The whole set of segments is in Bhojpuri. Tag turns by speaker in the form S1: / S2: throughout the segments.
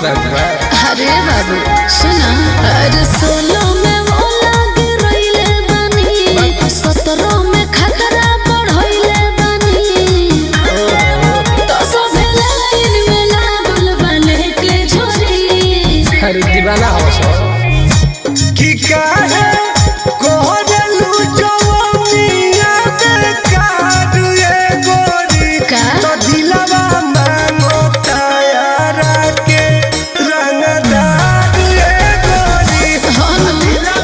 S1: बात बा
S2: अरे बाबू सुना अरे सोलो में वो लागे रोइले बानी सत्रह में खतरा बढ़ोइले बानी तो सभे लाइन में लागल बने के छोरी
S1: अरे दीवाना हो सो
S3: कि काहे कोहरलू जवानिया बेकार ये गोरी
S2: का?
S3: तो दिलवा मांगो तायारा के रंगदार ये गोरी
S2: हाँ ना।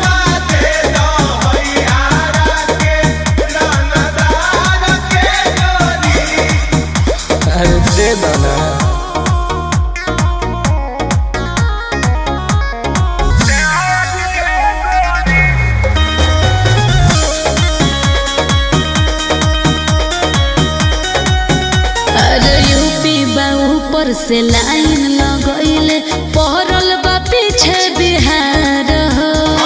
S1: अरे दे दो ना
S2: अरे यूपी बा ऊपर से लाइन लगइले पहरल बा पीछे बिहार हो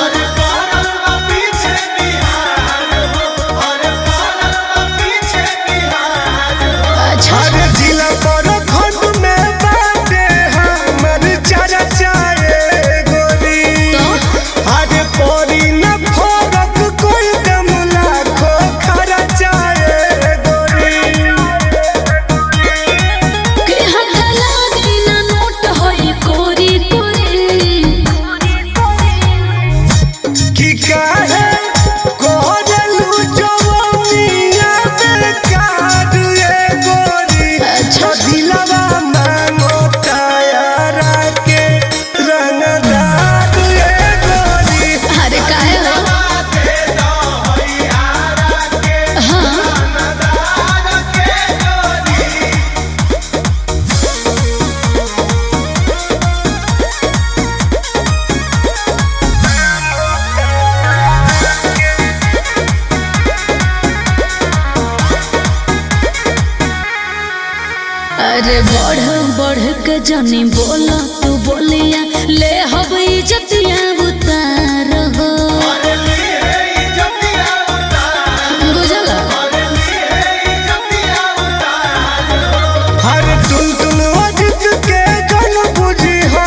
S2: अच्छा
S3: अरे जिला पर खंड में बाटे हमर चर्चाए गोरी
S2: तो
S3: अरे परी न फरक कोई दम लाखो खर्चाए गोरी
S2: के हाथ लागी ना नोट होई कोरी कोरी
S3: कि काहे कोहरलू जवानिया बेकार ये गोरी
S2: अच्छा।
S3: तो दिलवा मांगो तायारा के रंगदार ये गोरी
S2: अरे काहे हो हाँ अरे बढ़ बढ़ के जानी बोला तू बोलिया ले हब इज्जतिया उतार हो बुझला
S3: हर टुन टुन अजित के जन बुझी हो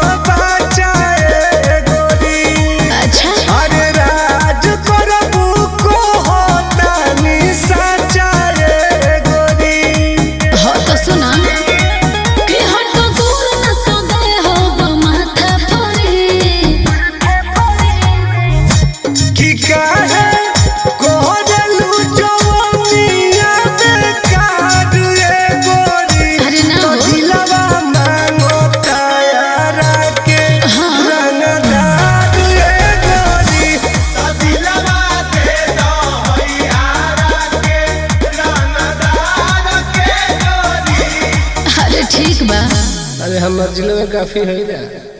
S3: बचाए गोरी
S2: अच्छा
S3: हर राज करबू को होतानी सचाए गोरी
S2: हो तो सुना कि हट दूर न तो दे हो माथा परी
S3: कि काहे कोहरलू जवानिया बेकार ये गोरी
S2: अरे ना
S3: तो
S2: हो।
S3: दिलवा मांगो तायारा के
S2: हाँ।
S3: रंगदार ये गोरी
S2: अरे ठीक बा
S1: अरे हम जिले में काफी है ना